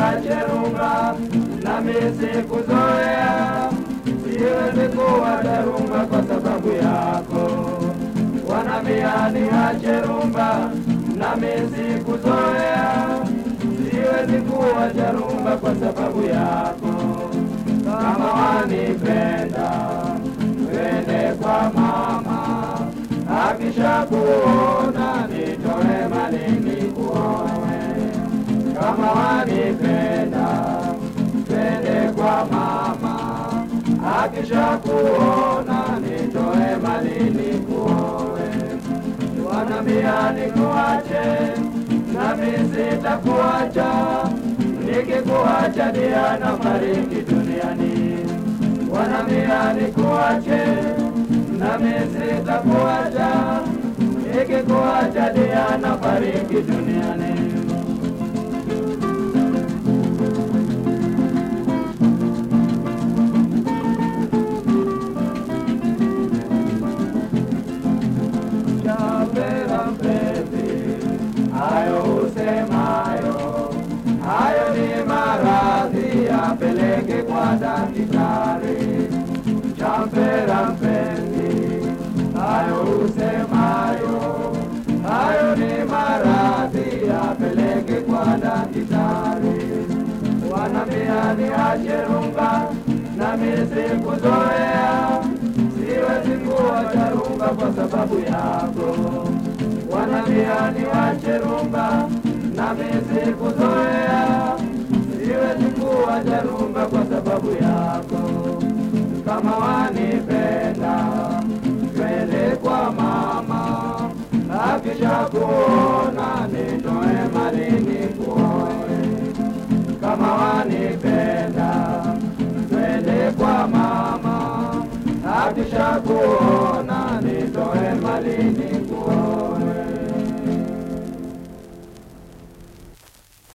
niache rumba, nami sikuzoea, siwezi kuacha rumba kwa sababu yako. Wanambia niache rumba, nami sikuzoea, siwezi kuacha rumba kwa sababu yako. Kama wanipenda, twende kwa mama, akishakuona nitoe mali nikuoe. Kama wanipenda, twende kwa mama, akishakuona nitoe mali nikuoe. Wanambia nikuache, nami sitakuacha, nikikuacha Diana fariki duniani. Wanambia nikuache, nami sitakuacha, nikikuacha Diana fariki duniani. Chapela mpenzi, hayo usemayo, hayo ni maradhi, yapeleke kwa daktari. Chapela mpenzi, hayo usemayo, hayo ni maradhi, yapeleke kwa daktari. Wanambia niache rumba, nami sikuzoea, siwezi kuacha rumba kwa sababu yako. Wanambia niache rumba, nami sikuzoea, siwezi kuacha rumba kwa sababu yako. Kama wanipenda, twende kwa mama, akishakuona nitoe mali nikuoe kama wanipenda, twende kwa mama, akishakuona